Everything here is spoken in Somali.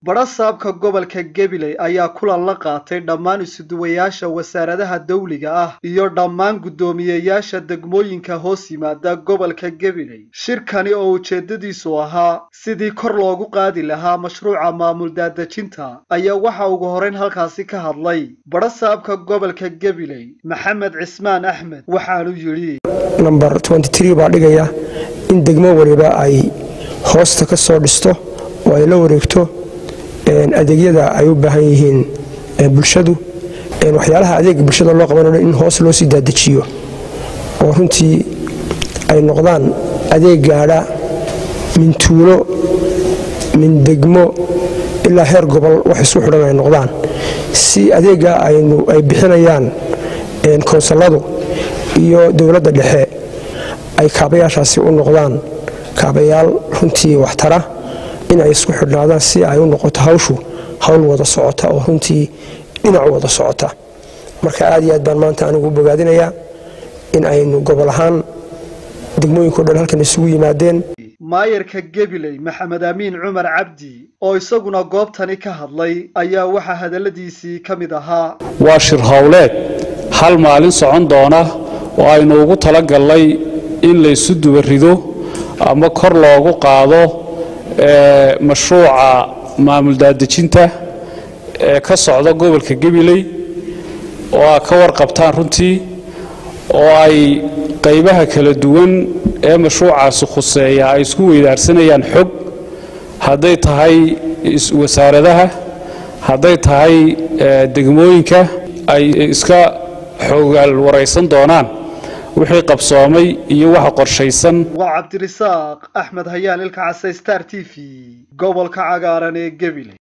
badhasaabka gobolka gabiley ayaa kulan la qaatay dhammaan isuduwayaasha wasaaradaha dawliga ah iyo dhammaan guddoomiyeyaasha degmooyinka hoos yimaada gobolka gabiley shirkani oo ujeeddadiisu ahaa sidii kor loogu qaadi lahaa mashruuca maamul daadejinta ayaa waxa ugu horeyn halkaasi ka hadlay badhasaabka gobolka gabiley maxamed cismaan axmed waxaanu yidhi namber baa dhigaya in degmo waliba ay hoosta ka soo dhisto oo ay la wareegto adeegyada ay u baahan yihiin bulshadu waxyaalaha adeega bulshada loo qabanayo in hoos loo sii daadejiyo oo runtii ay noqdaan adeeg gaadha min tuulo min degmo ilaa heer gobol wax isku xidhan ay noqdaan si adeega ay bixinayaan koonsaladu iyo dowladda dhexe ay kaabayaashaasi u noqdaan kaabayaal runtii waxtara in ay isku xidhnaadaan si ay u noqoto hawshu hawl wada socota oo runtii dhinac wada socota marka aad iyo aad baan maanta anigu u bogaadinayaa in aynu gobol ahaan degmooyinko dhan halkan isugu yimaadeen maayarka gabiley maxamed amiin cumar cabdi oo isaguna goobtani ka hadlay ayaa waxaa hadalladiisii ka mid ahaa waa shir howleed hal maalin socon doona oo aynu ugu talagallay in laysu dubarido ama kor loogu qaado mashruuca maamul daadejinta ee ka socda gobolka gabiley oo aa ka warqabtaan runtii oo ay qaybaha kala duwan ee mashruucaasi khuseeya ay isku weydaarsanayaan xog hadday tahay wasaaradaha hadday tahay degmooyinka ay iska xoogaal waraysan doonaan wixii qabsoomay iyo waxa qorshaysan waa cabdirisaaq axmed hayaan ilka case star t v gobolka cagaaran ee gabiley